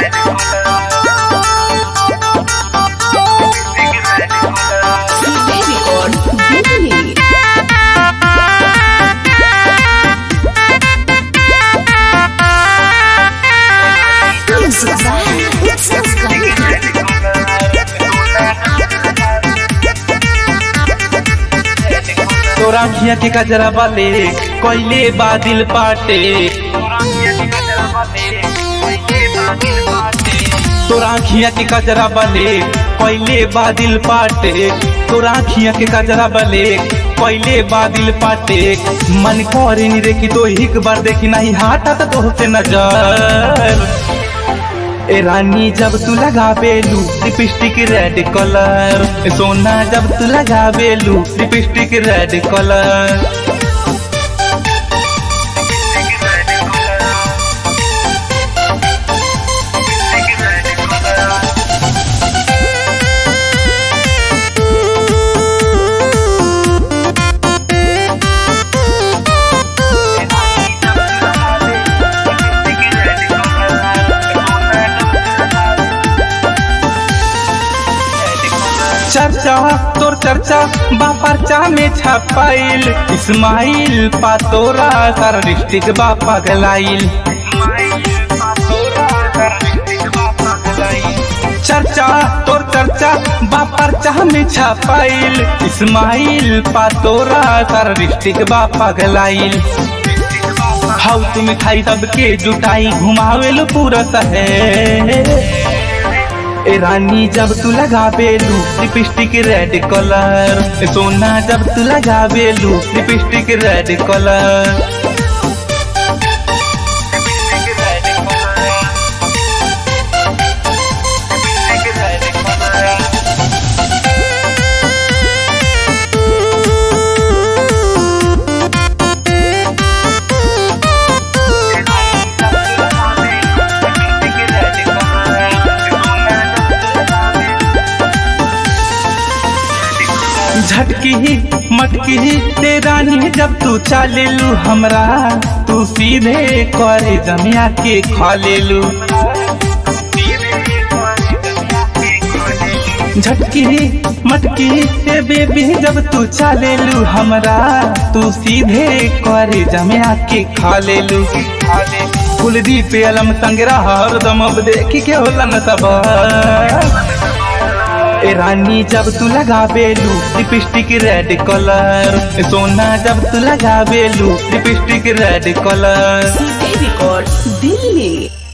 CJ Record Delhi. Music by It's Gandhi. तोरा खिया के कजरा बाले कोइले बादिल पाटे तोरा खिया के कजरा बाले कोइले बादिल पाटे तोरा खिया के कजरा बाले कोइले बादिल पाटे मन करे नी देखी तो एक बार देखी नहीं हटा तो से नजर ए रानी जब तू लगावेलू लिपस्टिक रेड कलर सोना जब तू लगावेलू लिपस्टिक रेड कलर चर्चा तोर चर्चा बा पर्चा में छपाइल इस्माइल पा तोरा सारा डिस्ट्रिक्ट बा पगलाइल चर्चा तोर चर्चा बा पर्चा में छपाइल इस्माइल पा तोरा सारा डिस्ट्रिक्ट बा पगलाइल हाउ तुम खाई सबके जुटाई घुमावेलो पूरा शहर ए रानी जब तू लगावेलू लिपस्टिक रेड कलर सोना जब तू लगावेलू लिपस्टिक रेड कलर झटकी ही मटकी ही ते रानी जब तू चालेलू हमरा तू सीधे करे जमिया के खा लेलू झटकी ही मटकी हे बेबी जब तू चालेलू हमरा तू सीधे करे जमिया के खा लेलू कुलदीप अलम संगरा हरदम अब देखी के होला न सब ए रानी जब तू लगावेलू लिपस्टिक रेड कलर सोना जब तू लगावेलू lipstick red colour CJ Record Delhi.